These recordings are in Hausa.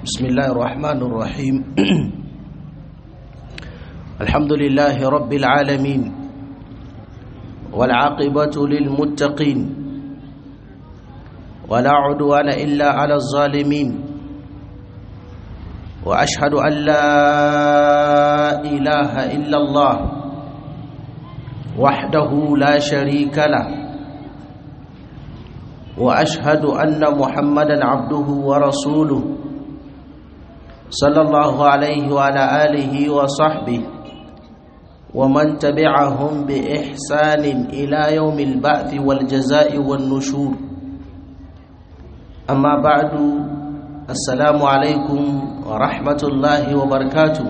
بسم الله الرحمن الرحيم الحمد لله رب العالمين والعاقبة للمتقين ولا عدوان إلا على الظالمين وأشهد أن لا إله إلا الله وحده لا شريك له واشهد ان محمدا عبده ورسوله صلى الله عليه وعلى اله وصحبه ومن تبعهم باحسان الى يوم البعث والجزاء والنشور اما بعد السلام عليكم ورحمه الله وبركاته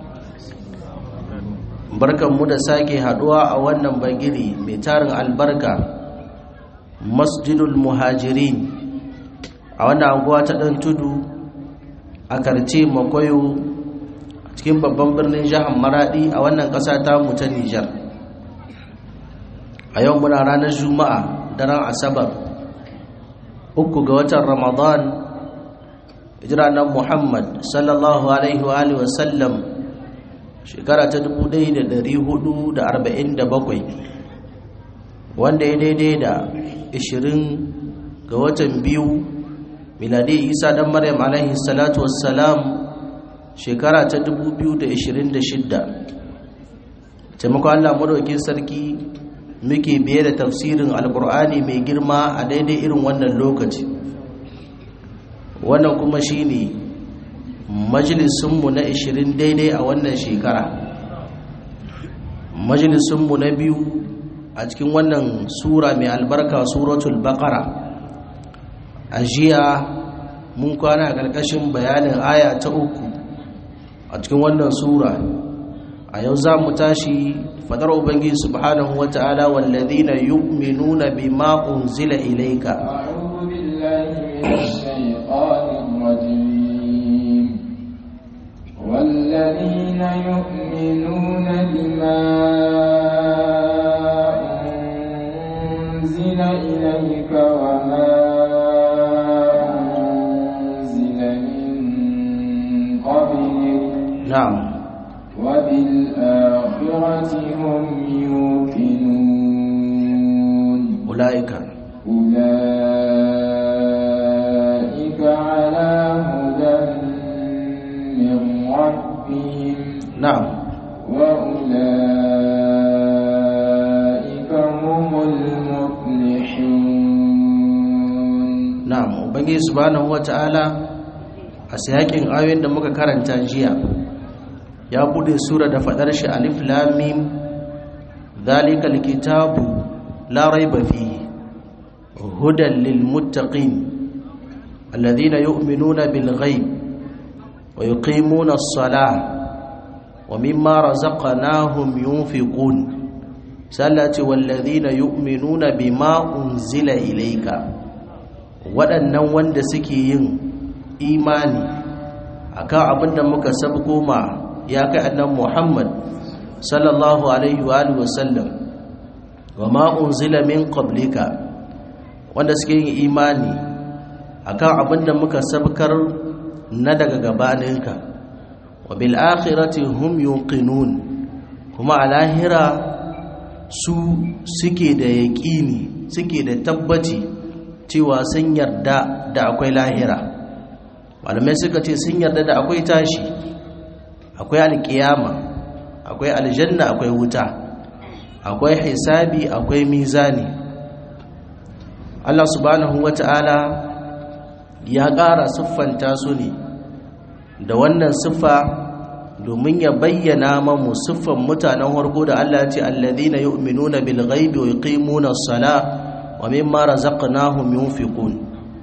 barkanmu da sake haduwa a wannan bagiri mai tarin albarka masjidul muhajirin a wannan anguwa ta ɗan tudu a karce makwayo cikin babban birnin jihar maradi a wannan ƙasa ta mu ta nijar a yau muna ranar juma'a daren asabar uku ga watan ramadan hijiranar muhammad sallallahu alaihi wa sallam shekara ta 1447 wanda ya daidai da 20 ga watan biyu miladi isa dan maryam alaihi salatu wassalam shekara ta 2026 taimakon allah madaukin sarki muke biye da tafsirin alkur'ani mai girma a daidai irin wannan lokaci wannan kuma shine majalisunmu na 20 daidai a wannan shekara majalisunmu na biyu a cikin wannan sura mai albarka suratul baqara a jiya mun kwana a ƙarƙashin bayanin aya ta uku a cikin wannan sura a yau za mu tashi fadar ubangiji subhanahu wa ta'ala wallazina yu'minuna bima unzila ilayka a'udhu billahi minash shaitanir rajim والذين يؤمنون بما أنزل إليك وما أنزل من قبلك نعم وبالآخرة هم يوقنون أولئك أولئك على هدى من ربهم نعم وأولئك هم المفلحون na'am ubangiji subhanahu wata'ala a sayakin ayoyin da muka karanta jiya ya bude sura da fadar shi alif lam mim zalikal kitabu la raiba fihi hudan lil muttaqin alladhina yu'minuna bil ghaib wa yuqimuna as-salah wa mimma razaqnahum yunfiqun sallati walladhina yu'minuna bima unzila ilayka waɗannan wanda suke yin imani akan abin da muka sabko ma ya kai annan Muhammad sallallahu alaihi wa alihi wasallam wa ma unzila min qablika wanda suke yin imani akan abin da muka sabkar na daga gabaninka wa bil akhirati hum yuqinun kuma a lahira su suke da yaƙini suke da tabbaci cewa sun yarda da akwai lahira malamai suka ce sun yarda da akwai tashi akwai alkiyama akwai aljanna akwai wuta akwai hisabi akwai mizani Allah subhanahu wata'ala ya ƙara siffanta su ne da wannan siffa domin ya bayyana mamu siffan mutanen harko da Allah ce alladhina yu'minuna bil ghaibi wa yuqimuna as-salah wa mimma razaqnahum yunfiqun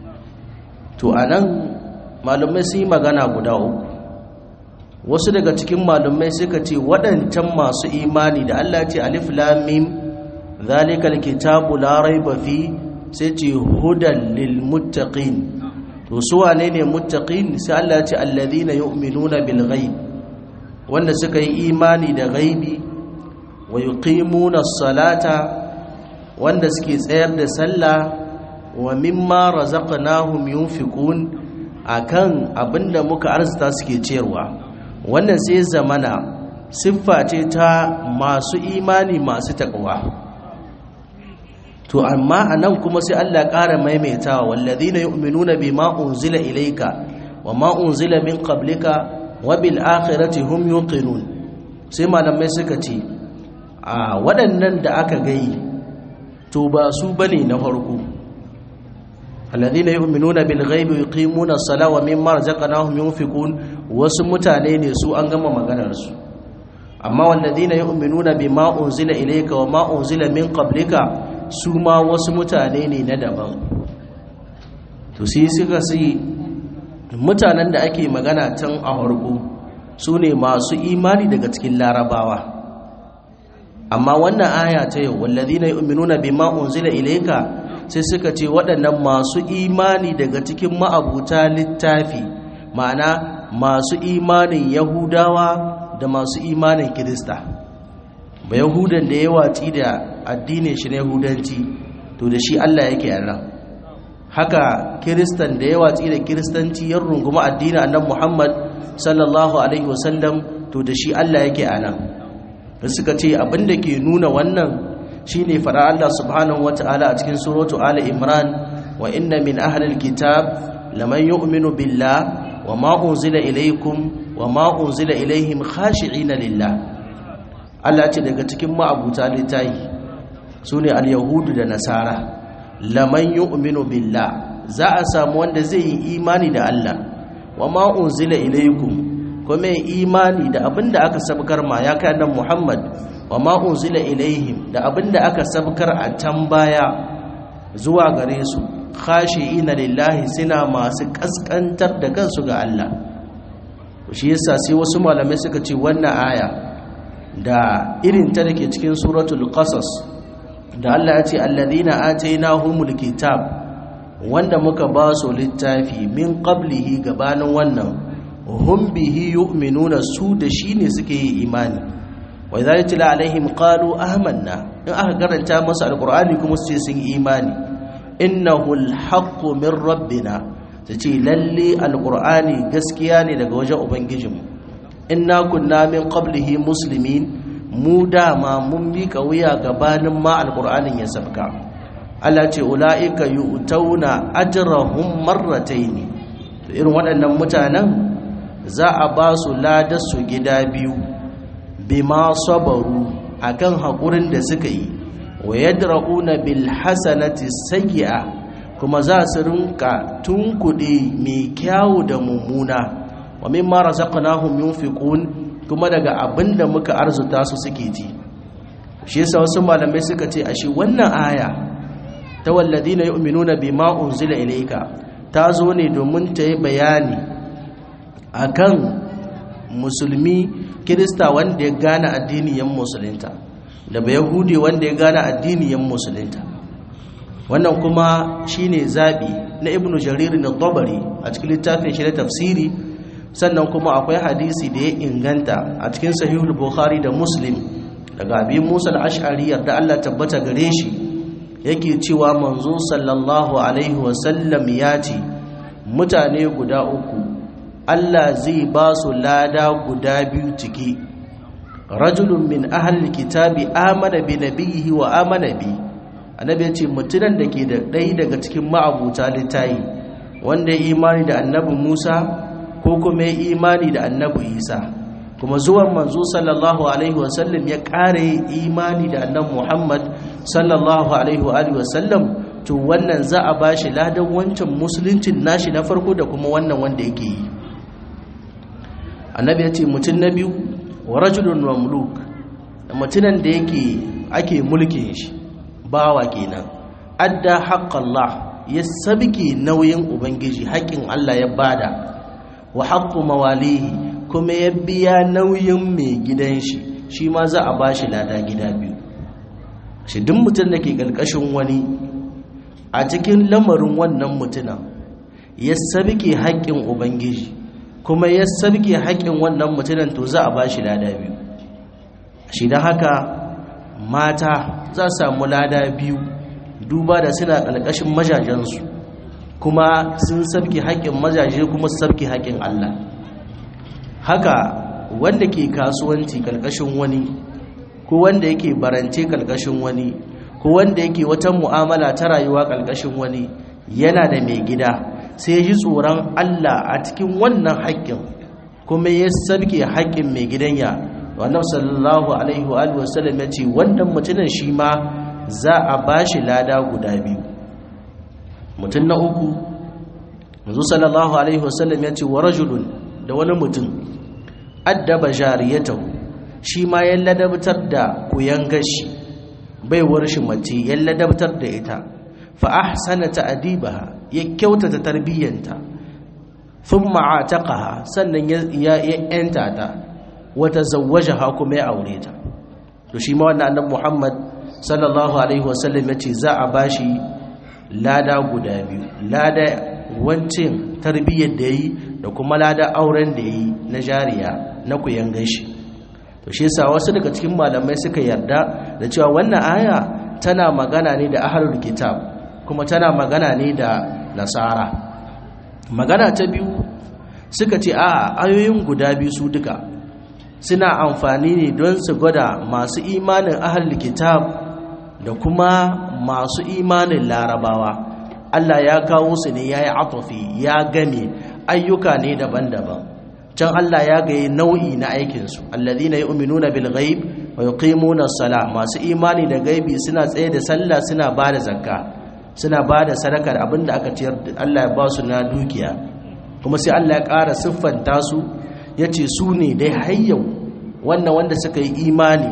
to anan malumai sun yi magana guda uku wasu daga cikin malumai suka ce waɗancan masu imani da Allah ce alif lam mim zalikal kitabu la raiba fi sai ce hudan lil muttaqin to su wane ne muttaqin sai Allah ce alladhina yu'minuna bil ghaib wanda suka yi imani da ghaibi wa yuqimuna as-salata wanda suke tsayar da sallah wa mimma razaqnahum yunfiqun akan abinda muka arzuta suke ciyarwa wannan sai zamana siffa ce ta masu imani masu takwa to amma anan kuma sai Allah ƙara maimaitawa wallazina yu'minuna bima unzila ilayka wama unzila min qablika wa bil akhirati hum yuqinun sai malamai suka ce a waɗannan da aka gayi to ba su bane na farko alladhina yu'minuna bil ghaibi yuqimuna as-salata wa mimma razaqnahum yunfiqun wasu mutane ne su an gama maganar su amma walladhina yu'minuna bima unzila ilayka wa ma unzila min qablika su ma wasu mutane ne na daban to sai suka sai mutanen da ake magana can a harko su ne masu imani daga cikin larabawa amma wannan aya ta yau walladhina yu'minuna bima unzila ilayka sai suka ce waɗannan masu imani daga cikin ma'abuta littafi ma'ana masu imanin yahudawa da masu imanin kirista ba yahudan da ya watsi da addinin shi na yahudanci to da shi allah yake yana haka kiristan da ya watsi da kiristanci ya runguma addinin annan muhammad sallallahu alaihi wasallam to da shi allah yake ana da suka ce abinda ke nuna wannan shine fara Allah subhanahu wata'ala a cikin suratu Ali Imran wa inna min ahlil kitab laman yu'minu billah wa ma unzila ilaykum wa ma unzila ilayhim khashi'ina lillah Allah ce daga cikin ma'abuta littahi sune al-yahudu da nasara laman yu'minu billah za a samu wanda zai yi imani da Allah wa ma unzila ilaykum kuma imani da abinda aka sabkar ma ya kai annabi Muhammad wa ma unzila ilaihim da abinda aka sabkar a can baya zuwa gare su khashi'ina lillahi suna masu kaskantar da kansu ga Allah shi yasa sai wasu malamai suka ce wannan aya da irin ta dake cikin suratul qasas da Allah ya ce alladhina atainahumul kitab wanda muka ba su littafi min qablihi gabanin wannan hum bihi yu'minuna su da shine suke yi imani wa idza yutla alaihim qalu amanna in aka karanta musu alqur'ani kuma su ce sun imani innahu alhaqqu min rabbina tace lalle alqur'ani gaskiya ne daga wajen ubangijinmu inna kunna min qablihi muslimin mu dama mun mika wuya gabanin ma alqur'anin ya sabka Allah ce ulaika yu'tauna ajrahum marratayn to irin waɗannan mutanen za a ba su ladar su gida biyu bima sabaru akan haƙurin da suka yi wa yadra'una bil hasanati sayyi'a kuma za su rinka tunkuɗe mai kyawu da mummuna wa mimma razaqnahum yunfiqun kuma daga abinda muka arzuta su suke ji shi yasa wasu malamai suka ce ashe wannan aya ta walladina yu'minuna bima unzila ilayka ta zo ne domin ta yi bayani akan musulmi kirista wanda ya gane addiniyan musulunta da ba yahudi wanda ya gane addiniyan musulunta wannan kuma shine zabi na ibnu jarir na tabari a cikin littafin shi na tafsiri sannan kuma akwai hadisi da ya inganta a cikin sahihul bukhari da muslim daga abin musa al-ash'ari da Allah tabbata gare shi yake cewa manzo sallallahu alaihi wasallam ya ce mutane guda uku Allah zai ba su lada guda biyu ciki rajulun min ahlil kitabi amana bi nabiyhi wa amana bi annabi ya ce mutunan da ke da ɗaya daga cikin ma'abuta littayi wanda ya imani da annabi Musa ko kuma ya imani da annabi Isa kuma zuwan manzo sallallahu alaihi wasallam ya ƙare imani da annabi Muhammad sallallahu alaihi wa sallam to wannan za a bashi ladan wancan musuluncin nashi na farko da kuma wannan wanda yake yi annabi ya ce mutum na biyu wa rajulun mamluk mutunan da yake ake mulkin shi bawa kenan adda haqqallah ya sabke nauyin ubangiji haƙin Allah ya bada wa haqqu mawalihi kuma ya biya nauyin mai gidan shi shi ma za a bashi lada gida biyu shi duk mutum da ke ƙarƙashin wani a cikin lamarin wannan mutunan ya sabke haƙƙin ubangiji kuma ya sabke haƙƙin wannan mutunan to za a bashi lada biyu shi da haka mata za su samu lada biyu duba da suna ƙarƙashin majajensu kuma sun sabke haƙƙin mazaje kuma su sabke haƙƙin Allah haka wanda ke kasuwanci kalkashin wani ko wanda yake barance kalkashin wani ko wanda yake wata mu'amala ta rayuwa kalkashin wani yana da mai gida sai ya ji tsoron Allah a cikin wannan haƙƙin kuma ya sabke haƙƙin mai gidan ya wannan sallallahu alaihi wa alihi wasallam ya ce wannan mutumin shi ma za a bashi lada guda biyu mutum na uku manzo sallallahu alaihi wasallam ya ce wa rajulun da wani mutum addaba jariyatahu shi ma ya ladabtar da kuyan gashi baiwar shi mace ya ladabtar da ita fa ahsana ta'dibaha ya kyautata tarbiyyanta thumma ataqaha sannan ya ya yanta ta wa tazawwajaha kuma ya aure ta to shi ma wannan annabi Muhammad sallallahu alaihi wasallam yace za a bashi lada guda biyu lada wancin tarbiyyar da yi da kuma lada auren da yi na jariya na kuyan gashi to shi yasa wasu daga cikin malamai suka yarda da cewa wannan aya tana magana ne da ahlul kitab kuma tana magana ne da nasara magana ta biyu suka ce a ayoyin guda biyu su duka suna amfani ne don su gwada masu imanin ahlul kitab da kuma masu imanin larabawa Allah ya kawo su ne ya yi atofi ya game ayyuka ne daban-daban can Allah ya gaye nau'i na aikinsu alladhina yu'minuna bil ghaib wa yuqimuna as-salah masu imani da gaibi suna tsaye da sallah suna bada zakka suna bada sadakar abinda aka ciyar Allah ya ba su na dukiya kuma sai Allah ya ƙara siffanta su yace su ne dai hayyau wannan wanda suka yi imani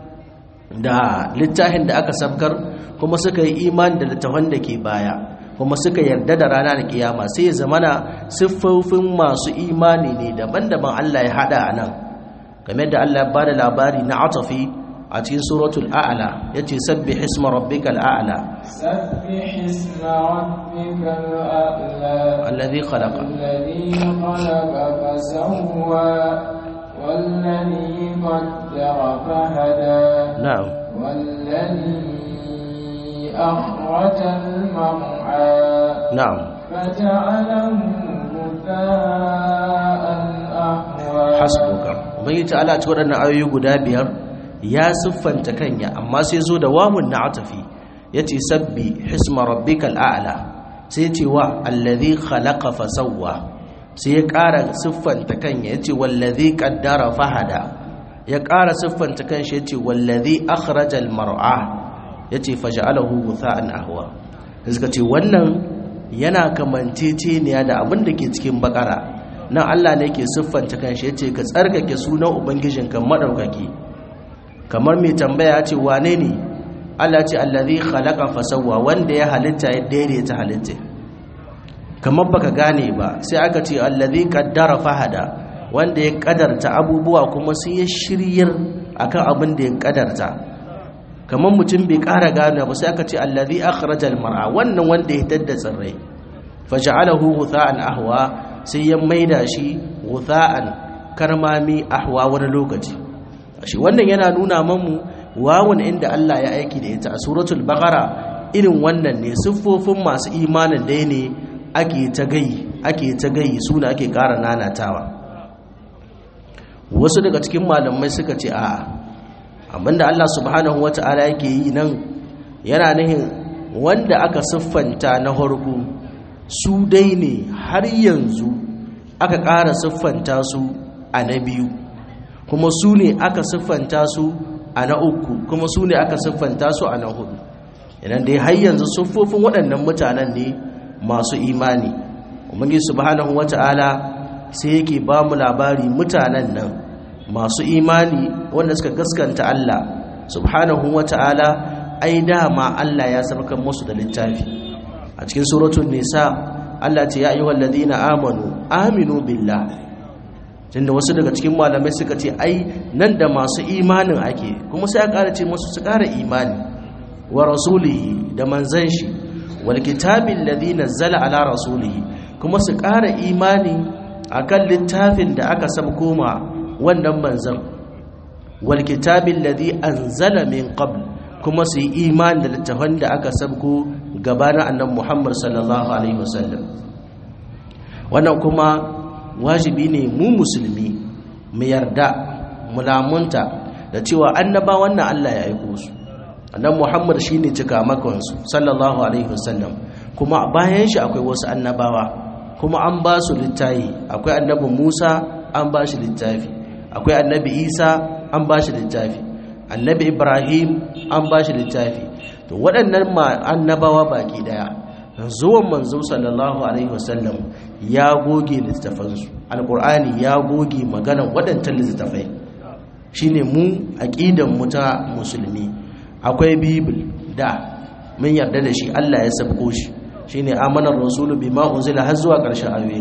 da littafin da aka sabkar kuma suka yi imani da littafin da ke baya kuma suka yarda da rana da kiyama sai ya zamana siffofin masu imani ne daban-daban Allah ya hada a nan game da Allah ya bada labari na atafi a cikin suratul a'la yace sabbih isma rabbikal a'la سبح اسم ربك الأعلى alladhi khalaqa الذي خلق فسوى والذي قدر فهدى na'am والذي أخرج المرعى na'am فجعله غثاء أحوى hasbuka ubangi ta'ala ci waɗannan ayoyi guda biyar ya siffanta kanya amma sai zo da wamun na atafi yace sabbi hisma rabbikal a'la sai ce wa allazi khalaqa fasawwa sai ya ƙara siffanta kanya yace wallazi qaddara fahada ya ƙara siffanta kanshi yace wallazi akhrajal mar'a yace faj'alahu gutha'an ahwa sai suka ce wannan yana kamanceceniya da abin da ke cikin bakara nan Allah ne ke siffanta kanshi yace ka tsarkake sunan ubangijinka madaukaki kamar mai tambaya ce wane ne Allah ce allazi khalaqa fasawwa wanda ya halitta ya daidaita halitta kamar baka gane ba sai aka ce allazi qaddara fahada wanda ya kadarta abubuwa kuma sai ya shiryar akan abin da ya kadarta kamar mutum bai ƙara gane ba sai aka ce allazi akhrajal mar'a wannan wanda ya tadda tsirrai faj'alahu ghutha'an ahwa sai ya maida shi ghutha'an karmami ahwa wani lokaci shi wannan yana nuna mamu wawan inda Allah ya aiki da ita a suratul baqara irin wannan ne siffofin masu imanin dai ne ake ta gai ake ta gai suna ake ƙara nanatawa wasu daga cikin malamai suka ce a'a abinda Allah subhanahu wata'ala yake yi nan yana nihin wanda aka siffanta na harku su dai ne har yanzu aka ƙara siffanta su a na biyu kuma su ne aka siffanta su a na uku kuma su ne aka siffanta su a na hudu idan dai har yanzu siffofin waɗannan mutanen ne masu imani umarni subhanahu wata'ala sai yake ba mu labari mutanen nan masu imani wanda suka gaskanta Allah subhanahu wata'ala ai dama Allah ya sarkar musu da littafi a cikin suratul nisa Allah ce ya ayyuhal ladina amanu aminu billah tunda wasu daga cikin malamai suka ce ai nan da masu imanin ake kuma sai a ƙara ce musu su ƙara imani wa rasulihi da manzan shi wal kitabil ladhi nazzala ala rasulihi kuma su ƙara imani akan littafin da aka sabko ma wannan manzan wal kitabil ladhi anzala min qabl kuma su yi imani da littafan da aka sabko gabanin annabi Muhammad sallallahu alaihi wasallam wannan kuma wajibi ne mu musulmi mu yarda mu lamunta da cewa annaba wannan Allah ya aiko su annabi Muhammad shine cika makon su sallallahu alaihi wasallam kuma bayan shi akwai wasu annabawa kuma an ba su littafi akwai annabi Musa an ba shi littafi akwai annabi Isa an ba shi littafi annabi Ibrahim an ba shi littafi to waɗannan annabawa baki daya zuwan manzo sallallahu alaihi wasallam ya goge littafansu alkur'ani ya goge maganan waɗancan littafai shine mu aqidan mu ta musulmi akwai bibil da mun yarda da shi Allah ya sabko shi shine amanar rasulu bima unzila har zuwa ƙarshen ayoyi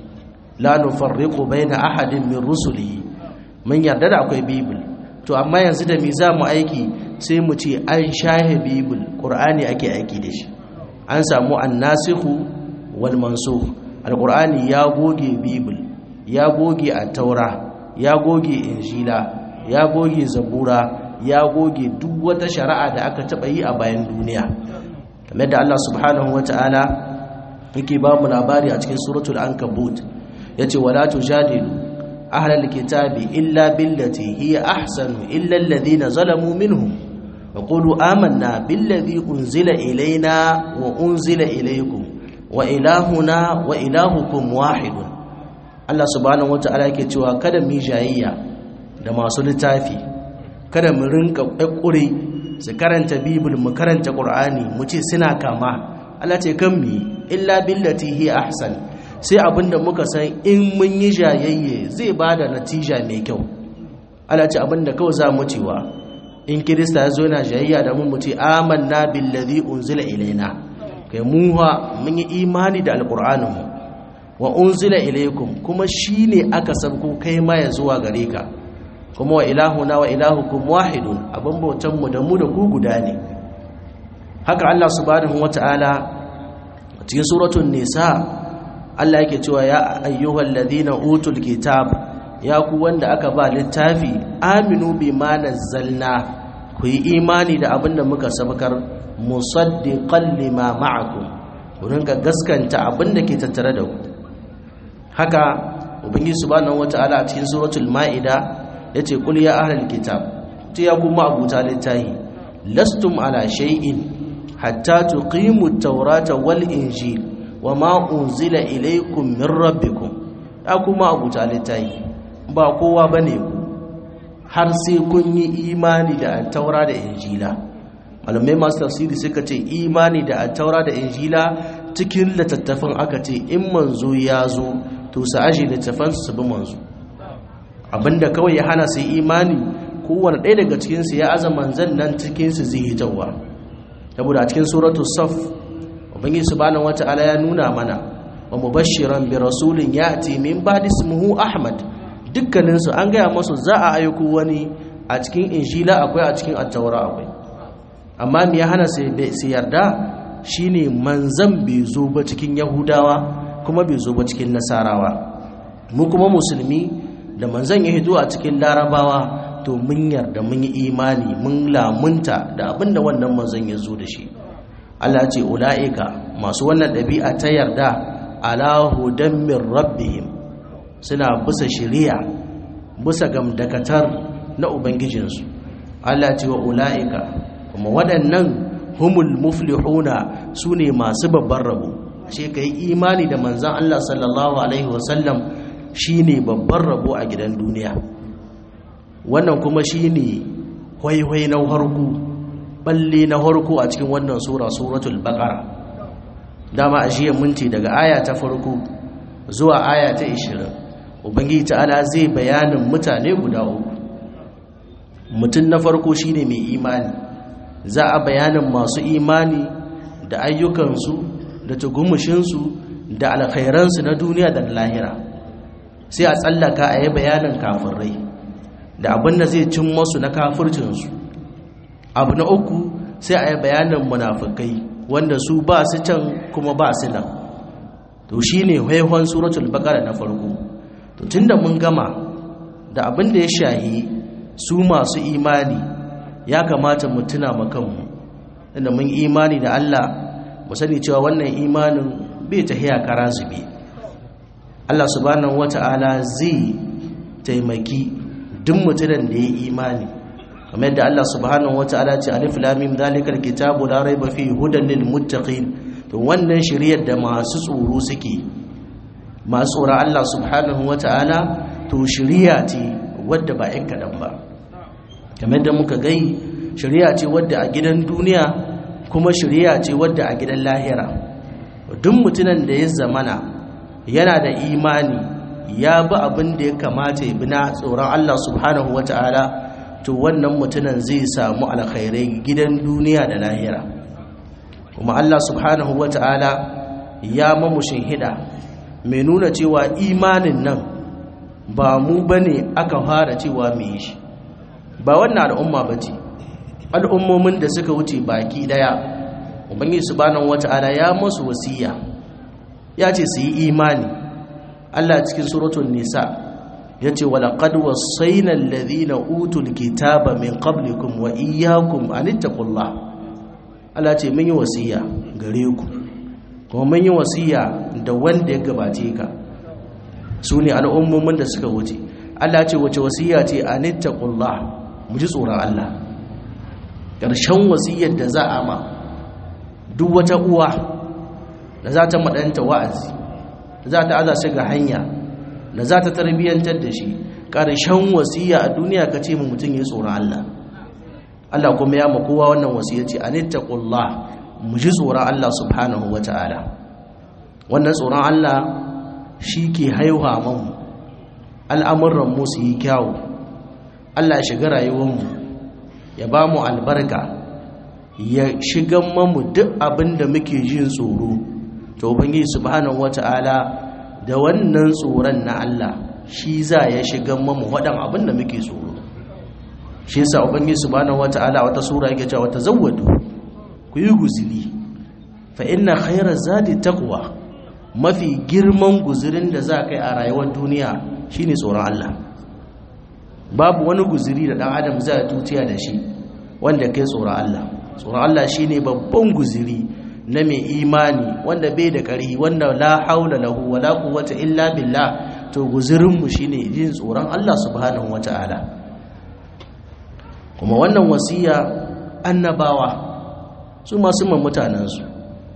la nufarriqu baina ahadin min rusulihi mun yarda da akwai bibil to amma yanzu da me za mu aiki sai mu ce an shahe bibil qur'ani ake aiki da shi an samu annasikhu wal mansukh alqur'ani ya goge bibil ya goge at-taura ya goge injila ya goge zabura ya goge duk wata shari'a da aka taba yi a bayan duniya kamar da Allah subhanahu wataala yake ba mu labari a cikin suratul ankabut yace wala tujadilu ahlal kitabi illa billati hiya ahsanu illa alladhina zalamu minhum وقولوا آمنا بالذي أنزل إلينا وأنزل إليكم وإلهنا وإلهكم واحد Allah subhanahu wata'ala yake cewa kada mu jayayya da masu littafi kada mu rinka ƙure su karanta bibil mu karanta qur'ani mu ce suna kama Allah ce kan mi illa billati hi ahsan sai abinda muka san in mun yi jayayye zai bada natija mai kyau Allah ce abinda kawai za mu cewa in kirista ya zo yana jayayya da mun mutu amanna billazi unzila ilaina kai muha mun yi imani da alqur'anin mu wa unzila ilaikum kuma shine aka sabko kai ma ya zuwa gare ka kuma wa ilahuna wa ilahukum wahidun abin bautan mu da mu da ku guda ne haka Allah subhanahu wataala cikin suratul nisa Allah yake cewa ya ayyuhal ladina utul kitab ya ku wanda aka ba littafi aminu bima nazzalna ku yi imani da abinda muka sabakar musaddiqan lima ma'akum ku rinka gaskanta abinda ke tattare da ku haka ubangiji subhanahu wata'ala a cikin suratul ma'ida yace qul ya ahlal kitab to ya kuma abuta littafi lastum ala shay'in hatta tuqimu at-taurata wal injil wama unzila ilaykum min rabbikum ya kuma abuta littafi ba kowa ba ne ku har sai kun yi imani da taura da injila malamai masu tafsiri suka ce imani da taura da injila cikin littattafan aka ce in manzo ya zo to su aje littattafan su bi manzo abinda kawai ya hana su imani kowane ɗaya daga cikinsu ya aza manzan nan cikinsu zai hitawa saboda a cikin suratu saf ubangiji subhanahu wata'ala ya nuna mana wa mubashiran bi rasulin ya'ti min ba'di ismuhu ahmad dukkaninsu an gaya masu za a aiko wani a cikin injila akwai a cikin attaura akwai amma me ya hana su yarda shine manzan bai zo ba cikin yahudawa kuma bai zo ba cikin nasarawa mu kuma musulmi da manzan ya hito a cikin larabawa to mun yarda mun yi imani mun lamunta da abinda wannan manzan ya zo da shi Allah ce ula'ika masu wannan ɗabi'a ta yarda ala hudan min rabbihim suna bisa shiriya bisa gamdakatar na ubangijinsu Allah ce wa ula'ika kuma waɗannan humul muflihuna su ne masu babban rabo ashe ka yi imani da manzan Allah sallallahu alaihi wasallam shi ne babban rabo a gidan duniya wannan kuma shi ne hwaihwai na harku balle na harku a cikin wannan sura suratul baqara dama a jiya minti daga aya ta farko zuwa aya ta 20 ubangiji ta'ala zai bayanin mutane guda uku mutum na farko shine mai imani za a bayanin masu imani da ayyukansu da tugumushinsu da alkhairansu na duniya da lahira sai a tsallaka a yi bayanin kafirai da abin da zai cin masu na kafircinsu abu na uku sai a yi bayanin munafukai wanda su ba su can kuma ba su nan to shine haihon suratul baqara na farko to tunda mun gama da abin da ya shahi su masu imani ya kamata mu tuna makanmu inda mun imani da Allah mu sani cewa wannan imanin bai tahiya kara zube Allah subhanahu wata'ala zai taimaki duk mutumin da ya imani kamar yadda Allah subhanahu wata'ala ce alif lam mim zalikal kitabu la raiba fihi hudan lil muttaqin to wannan shiriyar da masu tsoro suke masu tsoron Allah subhanahu wata'ala to shiriya ce wadda ba yan kadan ba kamar yadda muka gai shiriya ce wadda a gidan duniya kuma shiriya ce wadda a gidan lahira duk mutumin da ya zamana yana da imani ya bi abin da ya kamata ya bi na tsoron Allah subhanahu wata'ala to wannan mutumin zai samu alkhairai gidan duniya da lahira kuma Allah subhanahu wata'ala ya mamushin hida mai nuna cewa imanin nan ba mu bane aka fara cewa mu yi shi ba wannan al'umma bace al'ummomin da suka wuce baki daya ubangiji subhanahu wata'ala ya musu wasiya ya ce su yi imani Allah cikin suratul nisa ya ce walaƙad wasaina alladhina utul kitaba min qablikum wa iyyakum an ittaqullah Allah ce mun yi wasiya gare ku kuma mun yi wasiya da wanda ya gabace ka su ne al'ummomin da suka wuce Allah ce wace wasiya ce an ittaqullah mu ji tsoron Allah ƙarshen wasiyar da za a ma duk wata uwa da za ta maɗanta wa'azi da za ta aza shi ga hanya da za ta tarbiyyantar da shi ƙarshen wasiya a duniya ka ce mu mutum ya tsoron Allah Allah kuma ya makowa wannan wasiya ce a nittaqullah mu ji tsoron Allah subhanahu wa ta'ala wannan tsoron Allah shi ke haihuwa mamu al'amuran mu su yi kyawu Allah ya shiga rayuwarmu ya ba mu albarka ya shigan mamu duk abin da muke jin tsoro to ubangiji subhanahu wata'ala da wannan tsoron na Allah shi za ya shigan mamu wadan abin da muke tsoro shi yasa ubangiji subhanahu wata'ala wata sura yake cewa tazawwadu ku yi guzili fa inna khayra zadi taqwa mafi girman guzirin da za kai a rayuwar duniya shine tsoron Allah babu wani guziri da dan adam zai tutiya da shi wanda kai tsoron Allah tsoron Allah shine babban guziri na mai imani wanda bai da ƙari wanda la haula lahu wala quwwata illa billah to guzirin mu shine yin tsoron Allah subhanahu wataala kuma wannan wasiya annabawa su masu man mutanen su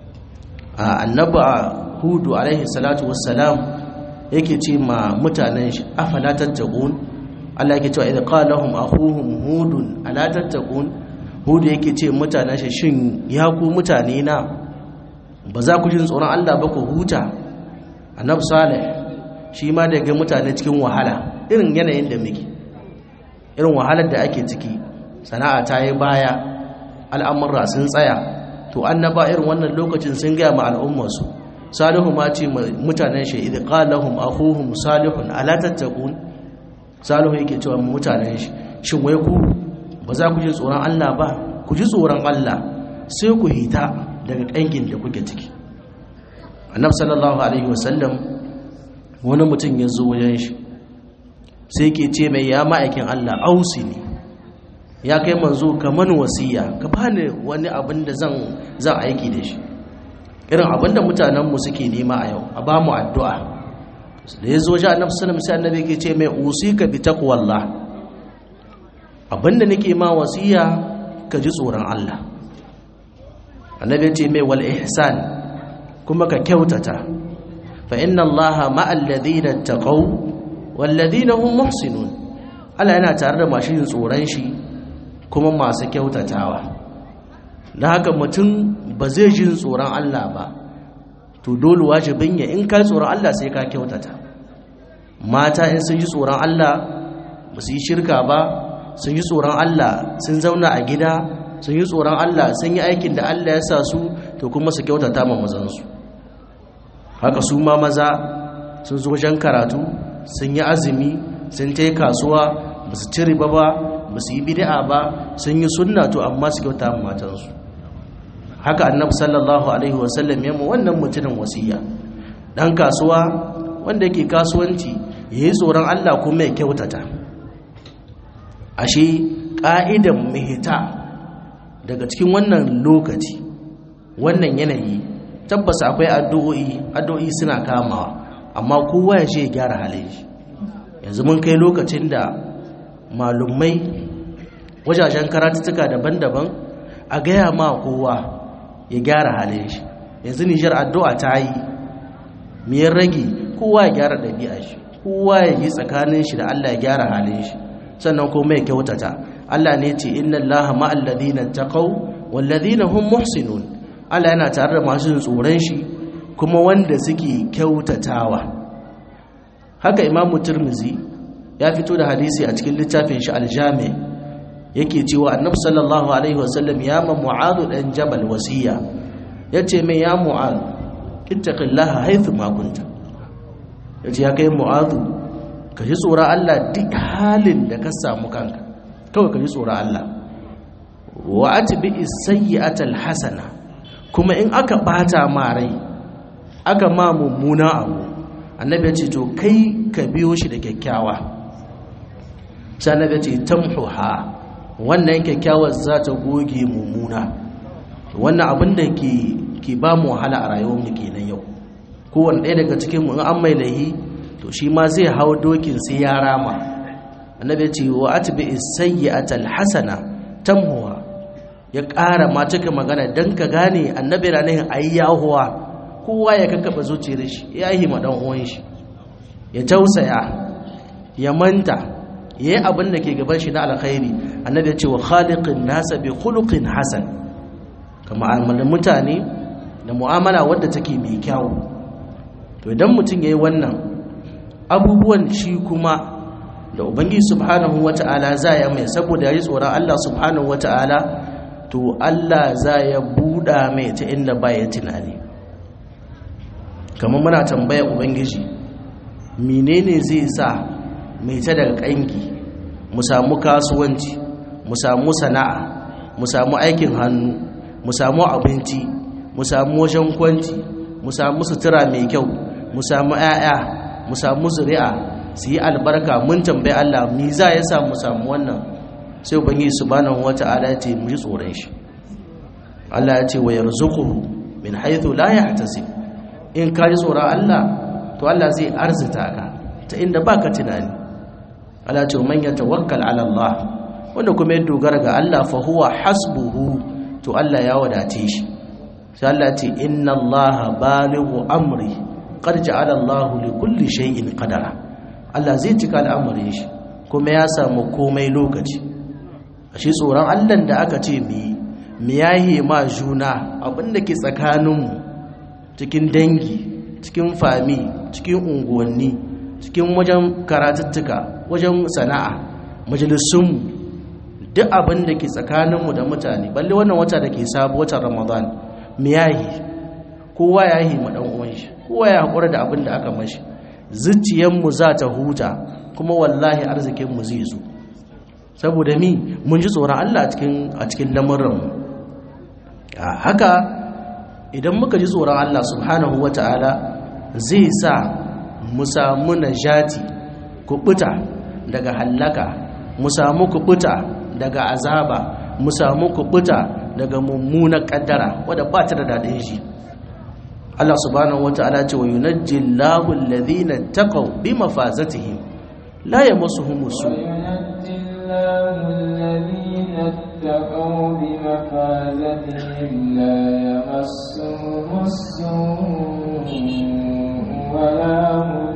a annaba hudu alaihi salatu wassalam yake ce ma mutanen shi afala tattaqun Allah yake cewa idza qala lahum akhuhum hudun ala tattaqun hudu yake ce mutanen shi shin ya ku mutane na ba za ku jin tsoron Allah ba ku huta annabi salih shi ma da ga mutane cikin wahala irin yanayin da muke irin wahalar da ake ciki sana'a ta yi baya al'amurra sun tsaya to annaba irin wannan lokacin sun gaya ma al'ummarsu salihu ma ce mutanen shi idh qala lahum akhuhum salihun ala tattaqun salihu yake cewa mutanen shi shin wai ku ba za ku ji tsoron Allah ba ku ji tsoron Allah sai ku hita daga ƙangin da kuke ciki annab sallallahu alaihi wasallam wani mutum ya zo wajen shi sai ke ce mai ya ma'aikin Allah ausi ne ya kai manzo kaman wasiya ka bani wani abin da zan zan aiki da shi irin abin da mutanenmu suke nema a yau a ba mu addu'a da ya zo ji annabi sallallahu sai annabi ke ce mai usika bi taqwallah abinda nake ma wasiya ka ji tsoron Allah annabi ce mai wal ihsan kuma ka kyautata fa inna allaha ma'al ladina taqaw wal ladina hum muhsinun Allah yana tare da masu yin tsoron shi kuma masu kyautatawa dan haka mutum ba zai jin tsoron Allah ba to dole wajibin ya in ka tsoron Allah sai ka kyautata mata in sun ji tsoron Allah ba su yi shirka ba sun yi tsoron Allah sun zauna a gida sun yi tsoron Allah sun yi aikin da Allah ya sa su to kuma su kyautata ma mazansu haka su ma maza sun zo wajen karatu sun yi azumi sun ta kasuwa ba su ci riba ba ba su yi bid'a ba sun yi sunna to amma su kyauta ma matansu haka annabi sallallahu alaihi wasallam ya mu wannan mutumin wasiya dan kasuwa wanda yake kasuwanci yayi tsoron Allah kuma ya kyautata ashe ka'idan mihita daga cikin wannan lokaci wannan yanayi tabbas akwai addu'o'i addu'o'i suna kamawa amma kowa ya ce ya gyara halin shi yanzu mun kai lokacin da malumai wajajen karatuttuka daban-daban a gaya ma kowa ya gyara halin shi yanzu nijar addu'a ta yi miyar rage kowa ya gyara ɗabi'a shi kowa ya yi tsakanin shi da allah ya gyara halin shi sannan kuma ya kyautata allah ne ce inna allaha ma'al ladina taqaw wal ladina hum muhsinun allah yana tare da masu tsoron shi kuma wanda suke kyautatawa haka imamu turmizi ya fito da hadisi a cikin littafin shi aljami yake cewa annabi sallallahu alaihi wasallam ya ma mu'adhu dan jabal wasiya yace mai ya mu'adh ittaqillaha haythu ma kunta yace ya kai mu'adhu ka ji tsoron Allah duk halin da ka samu kanka kawai ka ji tsoron Allah wa atbi as-sayyi'ata al-hasana kuma in aka bata ma rai aka ma mummuna abu annabi ya ce to kai ka biyo shi da kyakkyawa sai annabi ya ce tamhuha wannan kyakkyawar za ta goge mummuna wannan abin da ke ke ba mu wahala a rayuwar mu kenan yau kowanne ɗaya daga cikin mu in an mai lahi to shi ma zai hau dokin sai ya rama annabi ya ce wa atbi as-sayyi'ata al-hasana tamhuha ya ƙara ma cika magana dan ka gane annabi ranar ayi yahuwa kowa ya kakkaba zuciyar shi ya yi ma dan uwan shi ya tausaya ya manta yayi abin da ke gaban shi na alkhairi annabi ya ce wa khaliqin nasa bi khuluqin hasan kama amalan mutane da mu'amala wadda take mai kyau to idan mutum yayi wannan abubuwan shi kuma da ubangiji subhanahu wata'ala za ya mai saboda yayi tsoron Allah subhanahu wata'ala to Allah za ya buɗa mai ta inda ba ya tunani kamar muna tambaya ubangiji menene zai sa mai ta daga kanki mu samu kasuwanci mu samu sana'a mu samu aikin hannu mu samu abinci mu samu wajen kwanci mu samu sutura mai kyau mu samu 'ya'ya mu samu zuri'a su yi albarka mun tambayi Allah mi za ya sa mu samu wannan sai ubangiji subhanahu wata'ala ya ce mu ji tsoron shi Allah ya ce wa yarzuquhu min haythu la yahtasib in ka ji tsoron Allah to Allah zai arzita ka ta inda baka tunani Allah ce man yatawakkal ala Allah wanda kuma ya dogara ga Allah fa huwa hasbuhu to Allah ya wadace shi sai Allah ce inna Allah balighu amri qad ja'ala Allah li kulli shay'in qadara Allah zai cika al'amarin shi kuma ya samu komai lokaci shi tsoron Allah da aka ce mi mi yahi ma juna abinda ke tsakaninmu cikin dangi cikin fami cikin unguwanni cikin wajen karatuttuka wajen sana'a majalisunmu duk abin da ke tsakaninmu da mutane balle wannan wata da ke sabu watan ramadan mu yahi kowa ya yi ma uwan shi kowa ya haƙura da abin da aka mashi zuciyanmu za ta huta kuma wallahi arzikinmu zai zo saboda mi mun ji tsoron allah a cikin lamuranmu haka idan muka ji tsoron Allah subhanahu wata'ala zai sa mu samu najati kubuta daga hallaka mu samu kubuta daga azaba mu samu kubuta daga mummunan kaddara wadda ba ta da daɗin shi Allah subhanahu wata'ala ce wa yunajji Allahu alladhina taqaw bi mafazatihim la yamassuhum su اتقوا بمفازتهم لا يمسهم السوء ولا هم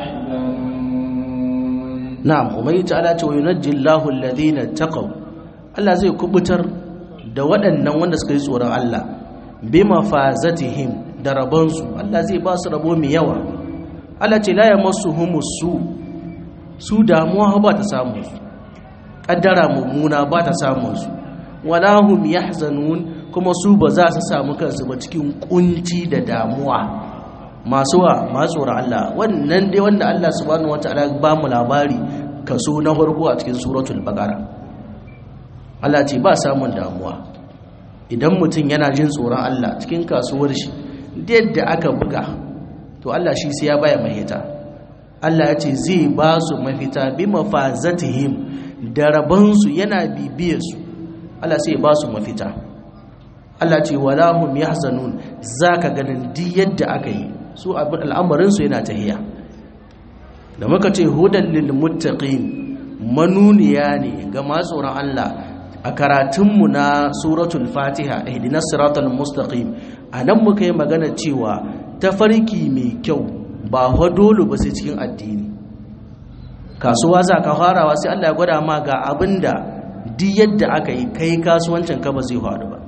يحزنون نعم ومن تعالى وينجي الله الذين اتقوا Allah zai kubutar da waɗannan wanda suka yi tsoron Allah bi mafazatihim da rabonsu Allah zai ba su rabo mai yawa Allah ce la yamassuhumus su su damuwa ba ta samu su kaddara mummuna ba ta samun su wala hum yahzanun kuma su ba za su samu kansu ba cikin kunci da damuwa masu wa masu Allah wannan dai wanda Allah subhanahu wataala ba mu labari kaso na farko a cikin suratul baqara Allah ce ba samun damuwa idan mutum yana jin tsoron Allah cikin kasuwar shi yadda aka buga to Allah shi sai ya baya mahita Allah ya ce zai ba su mafita bi mafazatihim da rabansu yana bibiyarsu Allah sai ba su mafita Allah ce wala hum yahzanun zaka ganin duk yadda aka yi su abin al'amarin su yana tahiya da muka ce hudan lil muttaqin manuniya ne ga masu tsoron Allah a karatunmu na suratul fatiha ihdinas siratal mustaqim anan muka yi magana cewa tafarki mai kyau ba dole ba sai cikin addini kasuwa za ka farawa sai Allah ya gwada ma ga abinda duk yadda aka yi kai kasuwancin ka ba zai faru ba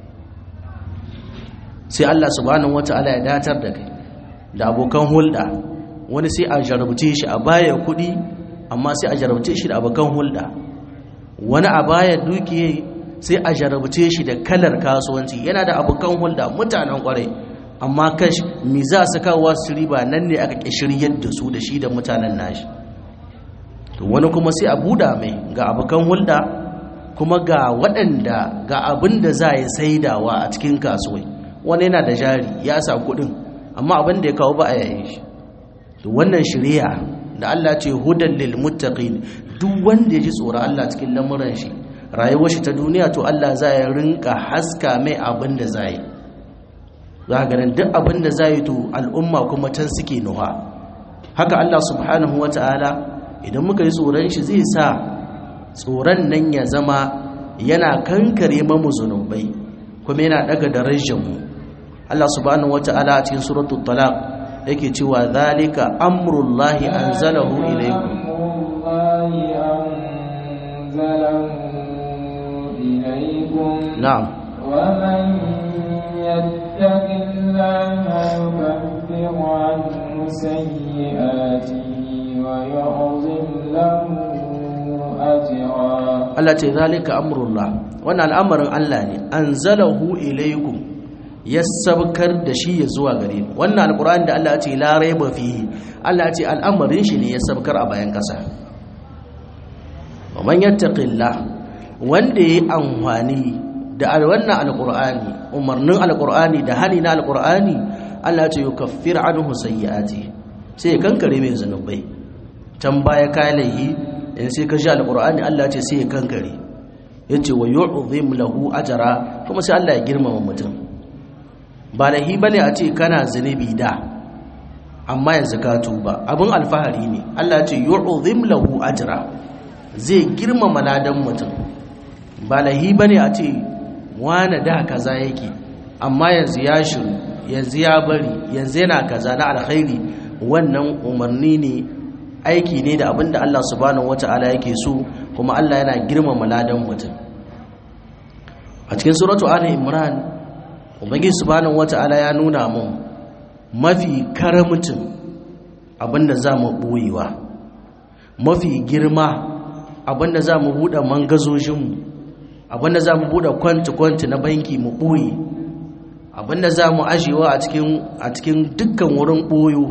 sai Allah subhanahu wata'ala ya datar da kai da abokan hulɗa wani sai a jarabce shi a baya kuɗi amma sai a jarabce shi da abokan hulɗa wani a baya dukiye sai a jarabce shi da kalar kasuwanci yana da abokan hulɗa mutanen kwarai amma kash mi za su kawo su riba nan ne aka shiryar da su da shi da mutanen nashi to wani kuma sai a buɗa mai ga abokan hulɗa kuma ga waɗanda ga abin da za a yi saidawa a cikin kasuwai wani yana da jari ya sa kuɗin amma abin da ya kawo ba a yayin shi to wannan shari'a da Allah ce hudan lil muttaqin duk wanda ya ji tsoron Allah cikin lamuran shi rayuwar shi ta duniya to Allah za ya rinka haska mai abin da za yi za ka ganin duk abin da za yi to al'umma kuma can suke nuha haka Allah subhanahu wa ta'ala idan muka yi tsoron shi zai sa tsoron nan ya zama yana kankare mamu zunubai kuma yana daga darajar mu Allah subhanahu wa ta'ala a cikin suratul talaq yake cewa zalika amrullahi anzalahu ilaykum na'am ومن يتق الله يكفر عنه سيئاته ويعظم له أجرا Allah ce zalika amrullah wannan al'amarin Allah ne anzalahu ilaykum ya sabkar da shi ya zuwa gare mu wannan alqur'ani da Allah ya ce la raiba fihi Allah ya ce al'amarin shi ne ya sabkar a bayan kasa wa man yattaqillah wanda yayi amfani da wannan alqur'ani umarnin alqur'ani da hali na alqur'ani Allah ya ce yukaffir anhu sayyi'ati sai ya kankare mai zanubai can baya kai laihi in sai ka ji alqur'ani Allah ya ce sai ya kankare yace wa yu'zim lahu ajra kuma sai Allah ya girmama mutum ba lahi bane a ce kana zunubi da amma yanzu ka tuba abin alfahari ne Allah ya ce yu'zim lahu ajra zai girmama ladan mutum ba lahi bane a ce wane da kaza yake amma yanzu ya shiru yanzu ya bari yanzu yana kaza na alkhairi wannan umarni ne aiki ne da abinda Allah subhanahu wata'ala yake so kuma Allah yana girmama ladan mutum a cikin suratu ali imran ubangiji subhanahu wata'ala ya nuna mun mafi karamcin abinda za mu boyewa mafi girma abinda za mu buɗe mangazojinmu abinda za mu buɗe kwanti-kwanti na banki mu ɓoye abinda za mu ajiyewa a cikin dukkan wurin ɓoyo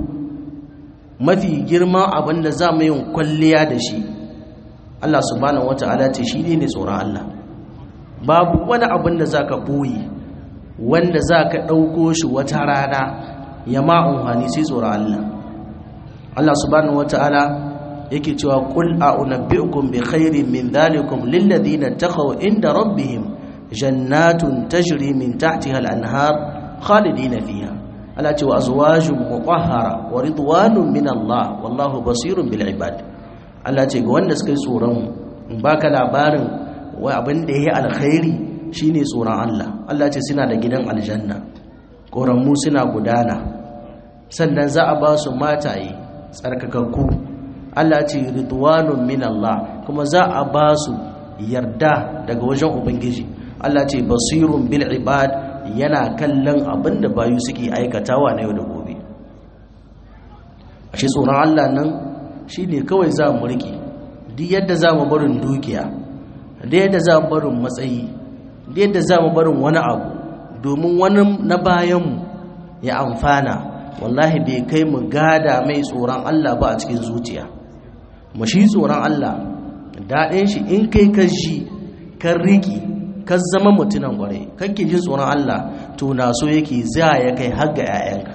mafi girma abinda za mu yin kwalliya da shi Allah subhanahu wata'ala ce shi ne tsoron Allah babu wani abinda za ka ɓoye wanda za ka ɗauko shi wata rana ya ma'unhani sai tsoron Allah Allah subhanahu wata'ala yake cewa qul a'unabbi'ukum bi khairin min dhalikum lil ladina taqaw inda rabbihim jannatun tajri min tahtiha al-anhar khalidina fiha ala ce wa azwajun mutahhara wa ridwanun min Allah wallahu basirun bil ibad Allah ce ga wanda suka yi tsoron in baka labarin wai abin da yayi alkhairi shine tsoron Allah Allah ce suna da gidan aljanna koranmu suna gudana sannan za a ba su mataye tsarkakakku Allah ce ridwanun min Allah kuma za a ba su yarda daga wajen ubangiji Allah ce basirun bil ibad yana kallon abin da bayu suke aikatawa na yau da gobe ashe tsoron Allah nan shine kawai za mu riki duk yadda za mu barin dukiya da yadda za mu barin matsayi da yadda za mu barin wani abu domin wani na bayanmu ya amfana wallahi bai kai mu gada mai tsoron Allah ba a cikin zuciya mu shi tsoron Allah daɗin shi in kai ka ji kan riki ka zama mutunan ƙwarai kake jin tsoron Allah to na so yake za ya kai har ga 'ya'yanka